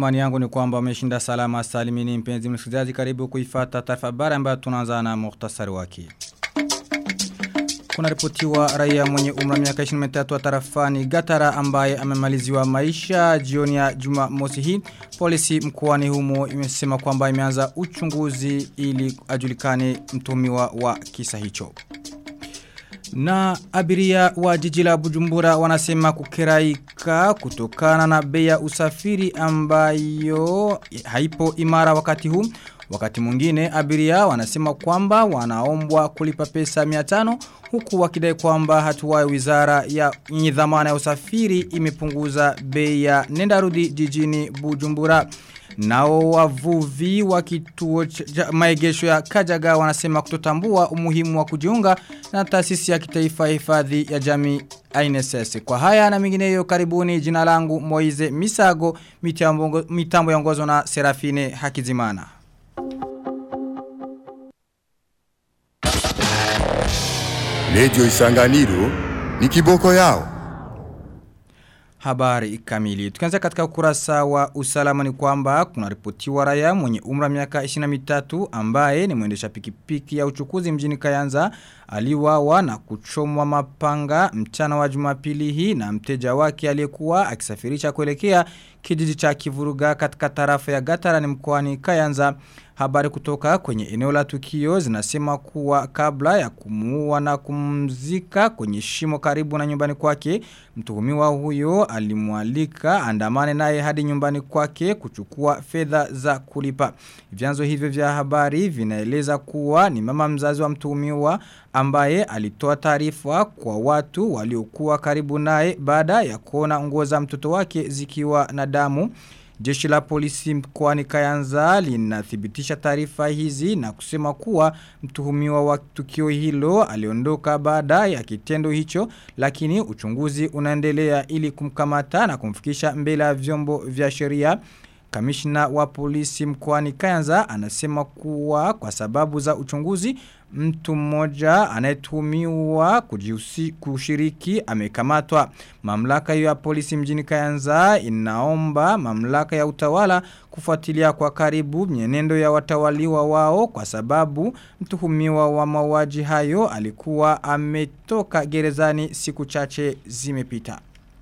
Imani yangu ni kwamba umeshinda salama salimini mpenzi msikilizaji karibu kuifata taarifa habari ambayo tunaanza na muhtasari wake. Kuna ripotiwa raia mwenye umra miaka 23 wa tarafani Gatara ambaye amemaliziwa maisha jioni ya Jumamosi hii. Polisi mkoani humo imesema kwamba imeanza uchunguzi ili ajulikane mtumiwa wa kisa hicho. Na abiria wa jiji la Bujumbura wanasema kukeraika kutokana na bei ya usafiri ambayo haipo imara wakati huu. Wakati mwingine abiria wanasema kwamba wanaombwa kulipa pesa 500 huku wakidai kwamba hatua ya wizara ya dhamana ya usafiri imepunguza bei ya nenda rudi jijini Bujumbura. Nao wavuvi wa kituo maegesho ya Kajaga wanasema kutotambua umuhimu wa kujiunga na taasisi ya kitaifa hifadhi ya jamii INSS. Kwa haya na mingineyo karibuni jina langu Moize Misago mitambo, mitambo yongozwa na Serafine Hakizimana. Redio Isanganiro ni kiboko yao. Habari kamili. Tukianza katika ukurasa wa usalama ni kwamba kuna ripotiwa raia mwenye umra miaka 23 ambaye ni mwendesha pikipiki ya uchukuzi mjini Kayanza aliwawa na kuchomwa mapanga mchana wa Jumapili hii na mteja wake aliyekuwa akisafirisha kuelekea kijiji cha Kivuruga katika tarafa ya Gatara ni mkoani Kayanza. Habari kutoka kwenye eneo la tukio zinasema kuwa kabla ya kumuua na kumzika kwenye shimo karibu na nyumbani kwake, mtuhumiwa huyo alimwalika andamane naye hadi nyumbani kwake kuchukua fedha za kulipa. Vyanzo hivyo vya habari vinaeleza kuwa ni mama mzazi wa mtuhumiwa ambaye alitoa taarifa kwa watu waliokuwa karibu naye baada ya kuona nguo za mtoto wake zikiwa na damu. Jeshi la polisi mkoani Kayanza linathibitisha taarifa hizi na kusema kuwa mtuhumiwa wa tukio hilo aliondoka baada ya kitendo hicho lakini uchunguzi unaendelea ili kumkamata na kumfikisha mbele ya vyombo vya sheria. Kamishna wa polisi mkoani Kayanza anasema kuwa kwa sababu za uchunguzi mtu mmoja anayetuhumiwa kushiriki amekamatwa. Mamlaka ya polisi mjini Kayanza inaomba mamlaka ya utawala kufuatilia kwa karibu mienendo ya watawaliwa wao kwa sababu mtuhumiwa wa mauaji hayo alikuwa ametoka gerezani siku chache zimepita.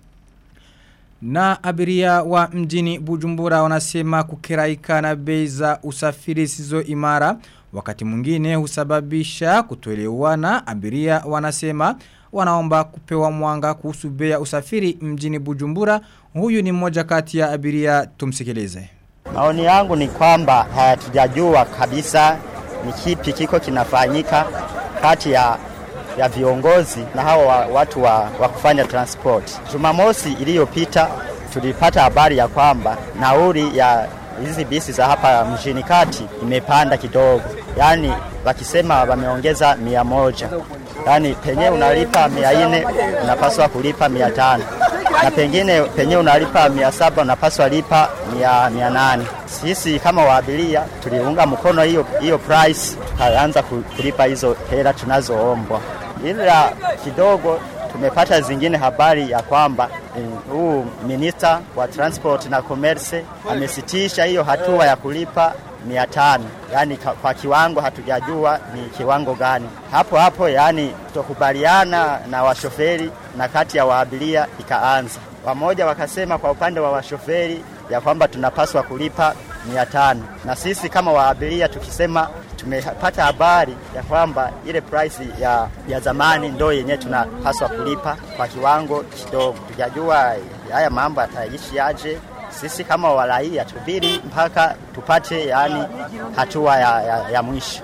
Na abiria wa mjini Bujumbura wanasema kukeraika na bei za usafiri sizo imara. Wakati mwingine husababisha kutoelewana abiria wanasema wanaomba kupewa mwanga kuhusu bei ya usafiri mjini Bujumbura. Huyu ni mmoja kati ya abiria tumsikilize. Maoni yangu ni kwamba hatujajua kabisa ni kipi kiko kinafanyika kati ya ya viongozi na hawa watu wa, wa kufanya transport. Jumamosi iliyopita tulipata habari ya kwamba nauli ya hizi bisi za hapa mjini kati imepanda kidogo, yaani wakisema wameongeza mia moja yaani penye unalipa mia nne unapaswa kulipa mia tano na pengine penye unalipa mia saba unapaswa lipa mia, mia nane. Sisi kama waabiria tuliunga mkono hiyo hiyo price, tukaanza kulipa hizo hela tunazoombwa, ila kidogo tumepata zingine habari ya kwamba huu minista wa transport na commerce amesitisha hiyo hatua ya kulipa mia tano yani kwa kiwango hatujajua ni kiwango gani hapo hapo yani kutokubaliana na washoferi na kati ya waabiria ikaanza wamoja wakasema kwa upande wa washoferi ya kwamba tunapaswa kulipa mia tano na sisi kama waabiria tukisema tumepata habari ya kwamba ile price ya, ya zamani ndo yenyewe tunapaswa kulipa kwa kiwango kidogo. Tujajua haya mambo yataishi aje. Sisi kama waraia tubiri mpaka tupate yani hatua ya, ya, ya mwisho.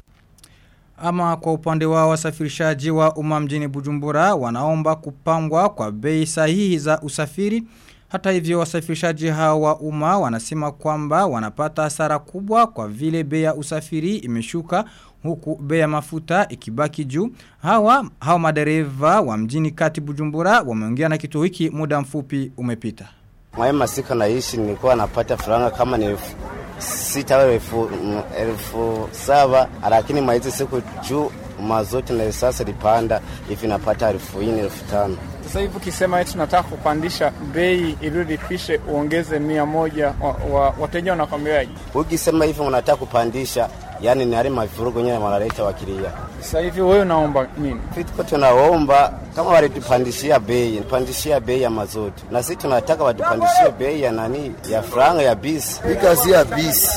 Ama kwa upande wa wasafirishaji wa umma mjini Bujumbura wanaomba kupangwa kwa bei sahihi za usafiri. Hata hivyo wasafirishaji hawa wa umma wanasema kwamba wanapata hasara kubwa kwa vile bei ya usafiri imeshuka huku bei ya mafuta ikibaki juu. Hawa hawa madereva wa mjini kati Bujumbura wameongea na kituo hiki muda mfupi umepita. Mwae masika naishi nilikuwa napata franga kama ni elfu sita au elfu, elfu saba lakini maizi siku juu mazoti na sasa lipanda hivi napata elfu nne elfu tano Sasa hivi ukisema eti tunataka kupandisha bei ili ulipishe uongeze mia moja, wa, wa, wateja wanakwambiaje? Ukisema hivyo unataka kupandisha, yani ni hali mavurugo nyewe wanaleta wakilia. Sasa hivi wewe unaomba nini? Tuko tunaomba kama walitupandishia bei, pandishia bei ya mazoto, na sisi tunataka watupandishie bei ya nani, ya franga ya bisi. Hii kazi ya bisi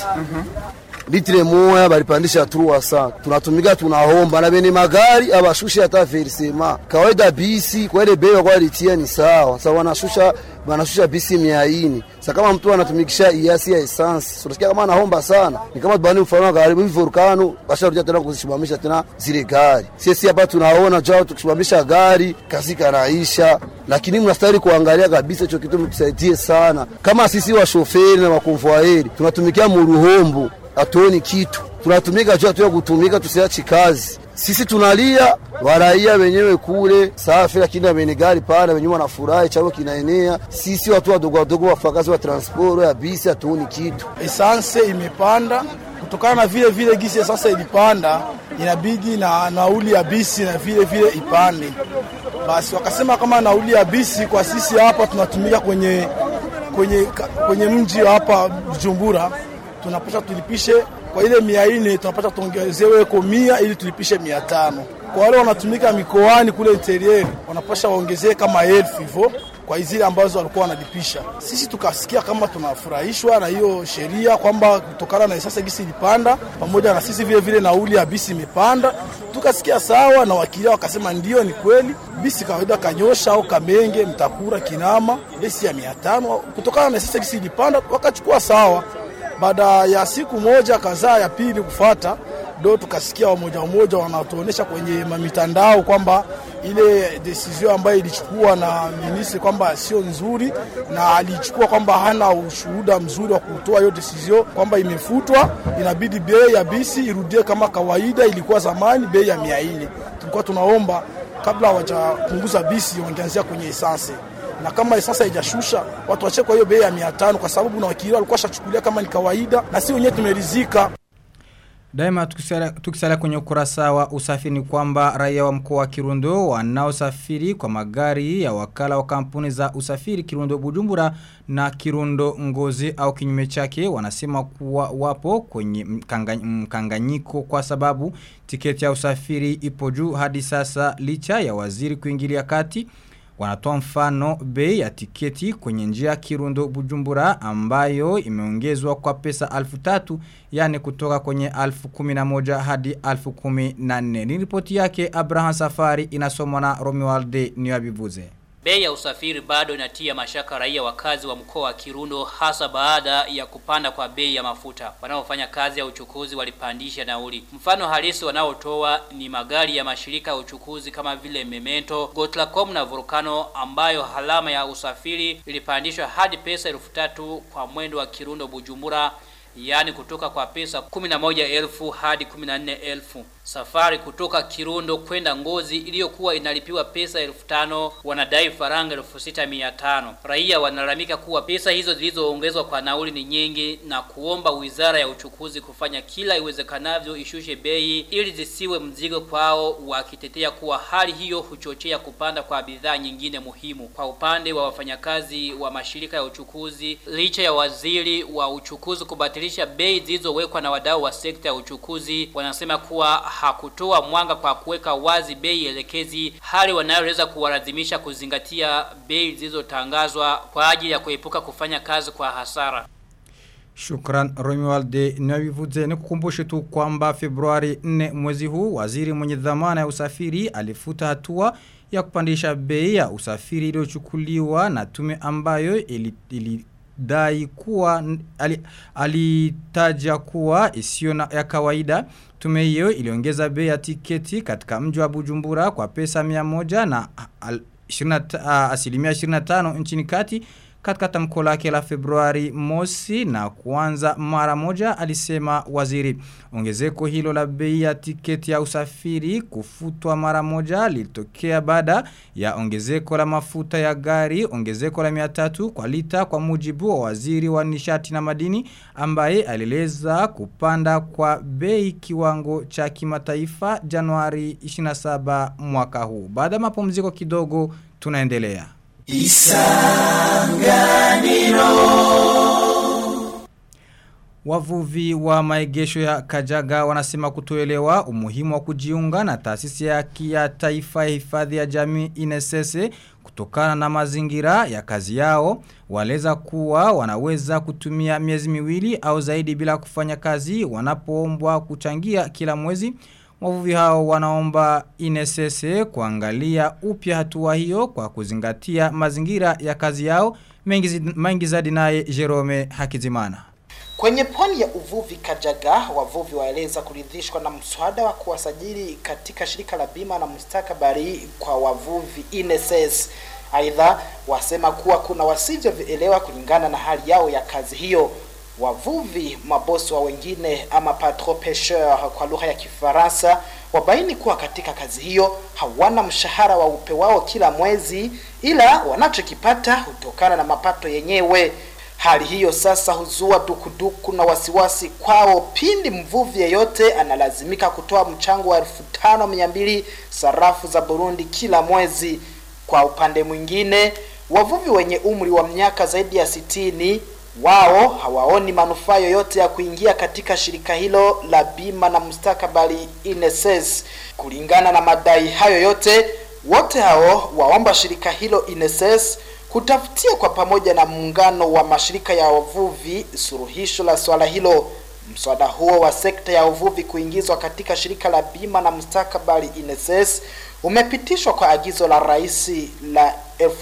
litre moya balipandisha truwa sana, tunatumika tunaomba na bene magari abashushe hata versema. Kawaida bisi kwa ile bei kwa litia ni sawa, sasa wanashusha wanashusha bisi mia ine. Sasa kama mtu anatumikisha iasi ya essence, unasikia kama anaomba sana, ni kama tubani mfano wa gari hivi volcano basharudia tena kuzisimamisha tena zile gari. Sisi hapa tunaona jao tukisimamisha gari kazi kanaisha, lakini mnastahili kuangalia kabisa hicho kitu mtusaidie sana. Kama sisi wa shoferi na wakonvoyeri tunatumikia muruhombo hatuoni kitu, tunatumika juu hatuya kutumika, tusiachi kazi. Sisi tunalia waraia wenyewe kule safi, lakini ameni gari pale wenyewe wanafurahi, chao kinaenea. Sisi watu wadogo wadogo wafakazi wa transport ya bisi hatuoni kitu. Esanse imepanda kutokana na vile vile gisi sasa ilipanda, inabidi na nauli ya bisi na vile vile ipande. Basi wakasema kama nauli ya bisi kwa sisi hapa tunatumika kwenye, kwenye, kwenye mji hapa Bujumbura tunapasha tulipishe kwa ile mia nne tunapasha tuongezewe ko mia ili tulipishe mia tano. Kwa wale wanatumika mikoani kule interieri wanapasha waongezee kama elfu hivyo kwa zile ambazo walikuwa wanalipisha. Sisi tukasikia kama tunafurahishwa na hiyo sheria kwamba kutokana na sasa gisi ilipanda, pamoja na sisi vile vile nauli ya bisi imepanda, tukasikia sawa, na wakilia wakasema ndio, ni kweli bisi kawaida kanyosha au kamenge mtakura kinama besi ya mia tano kutokana na sasa gisi ilipanda, wakachukua sawa baada ya siku moja kadhaa ya pili kufata, ndo tukasikia wamoja wamoja wanatuonesha kwenye mitandao kwamba ile desizio ambayo ilichukua na ministri kwamba sio nzuri, na alichukua kwamba hana ushuhuda mzuri wa kutoa hiyo desizio kwamba imefutwa, inabidi bei ya bisi irudie kama kawaida ilikuwa zamani, bei ya mia nne. Tulikuwa tunaomba kabla hawajapunguza bisi wangeanzia kwenye esanse na kama sasa haijashusha watu wache kwa hiyo bei ya mia tano kwa sababu na wakili walikuwa shachukulia kama ni kawaida, na si wenyewe tumeridhika. Daima tukisalia, tukisalia kwenye ukurasa wa usafiri ni kwamba raia wa mkoa wa Kirundo wanaosafiri kwa magari ya wakala wa kampuni za usafiri Kirundo Bujumbura na Kirundo Ngozi au kinyume chake wanasema kuwa wapo kwenye mkanga, mkanganyiko kwa sababu tiketi ya usafiri ipo juu hadi sasa licha ya waziri kuingilia kati Wanatoa mfano bei ya tiketi kwenye njia Kirundo Bujumbura ambayo imeongezwa kwa pesa alfu tatu yani kutoka kwenye alfu kuminamoja hadi alfu kuminane. Ni ripoti yake Abraham Safari inasomwa na Romualde Niwabivuze. Bei ya usafiri bado inatia mashaka raia wakazi wa mkoa wa Kirundo hasa baada ya kupanda kwa bei ya mafuta. Wanaofanya kazi ya uchukuzi walipandisha nauli. Mfano halisi wanaotoa ni magari ya mashirika ya uchukuzi kama vile Memento, Gotlacom na Volcano ambayo halama ya usafiri ilipandishwa hadi pesa elfu tatu kwa mwendo wa Kirundo Bujumbura yani kutoka kwa pesa 11,000 hadi 14,000. Safari kutoka Kirundo kwenda Ngozi iliyokuwa inalipiwa pesa 5,000 wanadai faranga 6,500. Raia wanalalamika kuwa pesa hizo zilizoongezwa kwa nauli ni nyingi na kuomba Wizara ya Uchukuzi kufanya kila iwezekanavyo ishushe bei ili zisiwe mzigo kwao wakitetea kuwa hali hiyo huchochea kupanda kwa bidhaa nyingine muhimu. Kwa upande wa wafanyakazi wa mashirika ya uchukuzi licha ya waziri wa uchukuzi kubatilisha bei zilizowekwa na wadau wa sekta ya uchukuzi wanasema kuwa hakutoa mwanga kwa kuweka wazi bei elekezi hali wanayoweza kuwalazimisha kuzingatia bei zilizotangazwa kwa ajili ya kuepuka kufanya kazi kwa hasara. Shukran Romualde Navivuze ni kukumbushe tu kwamba Februari 4 mwezi huu waziri mwenye dhamana ya usafiri alifuta hatua ya kupandisha bei ya usafiri iliyochukuliwa na tume ambayo ili, ili dai kuwa alitaja ali kuwa isiyo na ya kawaida tume hiyo iliongeza bei ya tiketi katika mji wa Bujumbura kwa pesa 100 na al, 20, asilimia 25 nchini kati katika tamko lake la Februari mosi na kuanza mara moja alisema waziri. Ongezeko hilo la bei ya tiketi ya usafiri kufutwa mara moja lilitokea baada ya ongezeko la mafuta ya gari, ongezeko la 300 kwa lita kwa mujibu wa waziri wa nishati na madini ambaye alieleza kupanda kwa bei kiwango cha kimataifa Januari 27 mwaka huu. Baada ya mapumziko kidogo tunaendelea. Wavuvi wa maegesho ya Kajaga wanasema kutoelewa umuhimu wa kujiunga na taasisi ya kia taifa ya hifadhi ya jamii inesese kutokana na mazingira ya kazi yao waleza kuwa wanaweza kutumia miezi miwili au zaidi bila kufanya kazi wanapoombwa kuchangia kila mwezi Wavuvi hao wanaomba inesese kuangalia upya hatua hiyo kwa kuzingatia mazingira ya kazi yao mengi, mengi zadi naye Jerome Hakizimana. Kwenye pwani ya uvuvi Kajaga, wavuvi waeleza kuridhishwa na mswada wa kuwasajili katika shirika la bima na mustakabali kwa wavuvi INSS. Aidha, wasema kuwa kuna wasivyovielewa kulingana na hali yao ya kazi hiyo. Wavuvi mabosi wa wengine ama patron pêcheur kwa lugha ya Kifaransa wabaini kuwa katika kazi hiyo hawana mshahara wa upe wao kila mwezi, ila wanachokipata hutokana na mapato yenyewe. Hali hiyo sasa huzua dukuduku na wasiwasi kwao pindi mvuvi yeyote analazimika kutoa mchango wa elfu tano mia mbili sarafu za Burundi kila mwezi. Kwa upande mwingine, wavuvi wenye umri wa miaka zaidi ya sitini wao hawaoni manufaa yoyote ya kuingia katika shirika hilo la bima na mustakabali INSS. Kulingana na madai hayo yote, wote hao waomba shirika hilo INSS kutafutia kwa pamoja na muungano wa mashirika ya wavuvi suluhisho la swala hilo. Mswada huo wa sekta ya uvuvi kuingizwa katika shirika la bima na mustakabali INSS umepitishwa kwa agizo la rais la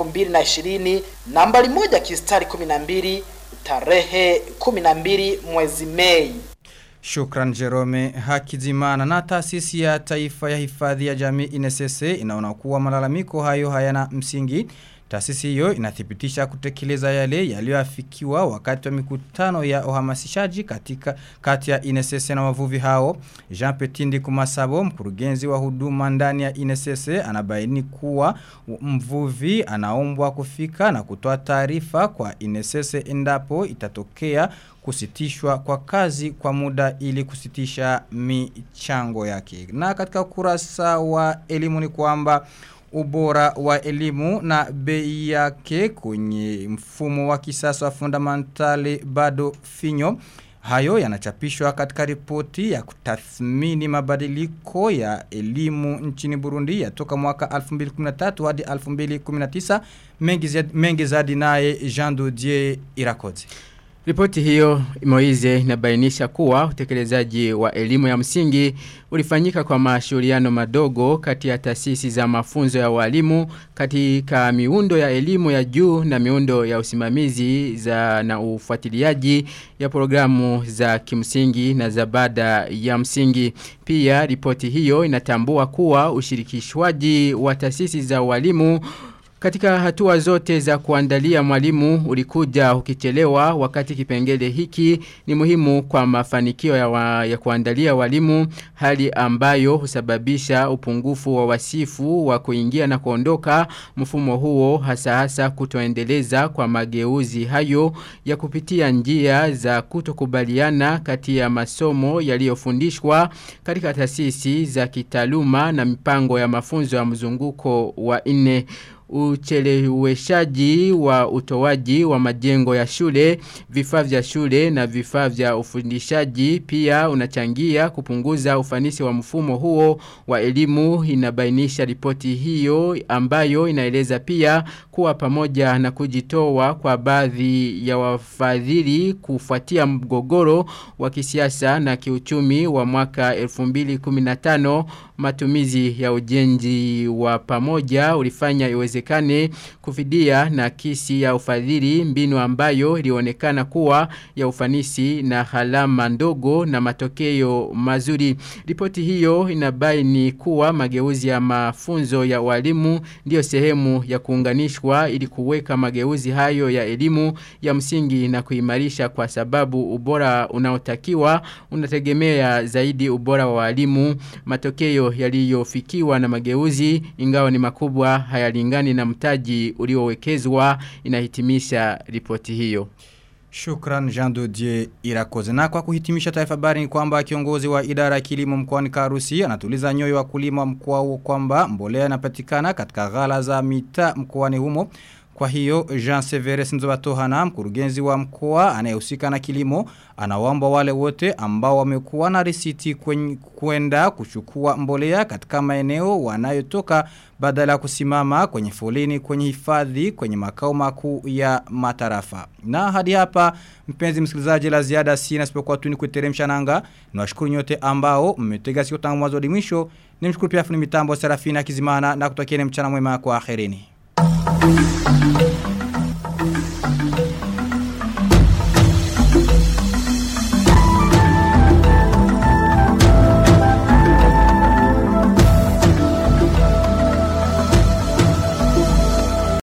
2020 nambari moja kistari 12 tarehe 12 mwezi Mei. Shukran Jerome Hakizimana na taasisi ya taifa ya hifadhi ya jamii inesese inaona kuwa malalamiko hayo hayana msingi. Taasisi hiyo inathibitisha kutekeleza yale yaliyoafikiwa wakati wa mikutano ya uhamasishaji katika kati ya INSS na wavuvi hao. Jean Petindi Kumasabo, mkurugenzi wa huduma ndani ya INSS, anabaini kuwa mvuvi anaombwa kufika na kutoa taarifa kwa INSS endapo itatokea kusitishwa kwa kazi kwa muda ili kusitisha michango yake. Na katika ukurasa wa elimu ni kwamba ubora wa elimu na bei yake kwenye mfumo wa kisasa wa fundamentali bado finyo. Hayo yanachapishwa katika ripoti ya kutathmini mabadiliko ya elimu nchini Burundi ya toka mwaka 2013 hadi 2019 mengi, zadi, mengi zadi naye Jean Dodier Irakoze. Ripoti hiyo Moize inabainisha kuwa utekelezaji wa elimu ya msingi ulifanyika kwa mashauriano madogo kati ya taasisi za mafunzo ya walimu katika miundo ya elimu ya juu na miundo ya usimamizi za na ufuatiliaji ya programu za kimsingi na za baada ya msingi. Pia ripoti hiyo inatambua kuwa ushirikishwaji wa taasisi za walimu katika hatua zote za kuandalia mwalimu ulikuja ukichelewa wakati kipengele hiki ni muhimu kwa mafanikio ya, wa, ya kuandalia walimu hali ambayo husababisha upungufu wa wasifu wa kuingia na kuondoka mfumo huo hasa hasa kutoendeleza kwa mageuzi hayo ya kupitia njia za kutokubaliana kati ya masomo yaliyofundishwa katika taasisi za kitaaluma na mipango ya mafunzo ya mzunguko wa nne ucheleweshaji wa utoaji wa majengo ya shule, vifaa vya shule na vifaa vya ufundishaji pia unachangia kupunguza ufanisi wa mfumo huo wa elimu inabainisha ripoti hiyo ambayo inaeleza pia kuwa pamoja na kujitoa kwa baadhi ya wafadhili kufuatia mgogoro wa kisiasa na kiuchumi wa mwaka 2015 matumizi ya ujenzi wa pamoja ulifanya iwezekane kufidia na kisi ya ufadhili mbinu ambayo ilionekana kuwa ya ufanisi na halama ndogo na matokeo mazuri. Ripoti hiyo inabaini kuwa mageuzi ya mafunzo ya walimu ndiyo sehemu ya kuunganishwa ili kuweka mageuzi hayo ya elimu ya msingi na kuimarisha kwa sababu ubora unaotakiwa unategemea zaidi ubora wa walimu matokeo yaliyofikiwa na mageuzi ingawa ni makubwa hayalingani na mtaji uliowekezwa inahitimisha ripoti hiyo. Shukran Jean Dodier Irakoze. Na kwa kuhitimisha taarifa habari ni kwamba kiongozi wa idara ya kilimo mkoani Karusi anatuliza nyoyo wa kulima mkoa huo kwamba mbolea inapatikana katika ghala za mita mkoani humo. Kwa hiyo Jean Severus Nzobatohana mkurugenzi wa mkoa anayehusika na kilimo anawaomba wale wote ambao wamekuwa na risiti kwenda kuchukua mbolea katika maeneo wanayotoka badala ya kusimama kwenye foleni kwenye hifadhi kwenye makao makuu ya matarafa. Na hadi hapa mpenzi msikilizaji la ziada sina sipokuwa tu ni kuteremsha nanga. Niwashukuru nyote ambao mmetega sikio tangu mwanzo hadi mwisho. Nimshukuru pia fundi mitambo Serafina Kizimana na kutakieni mchana mwema kwa akhirini. Thank you.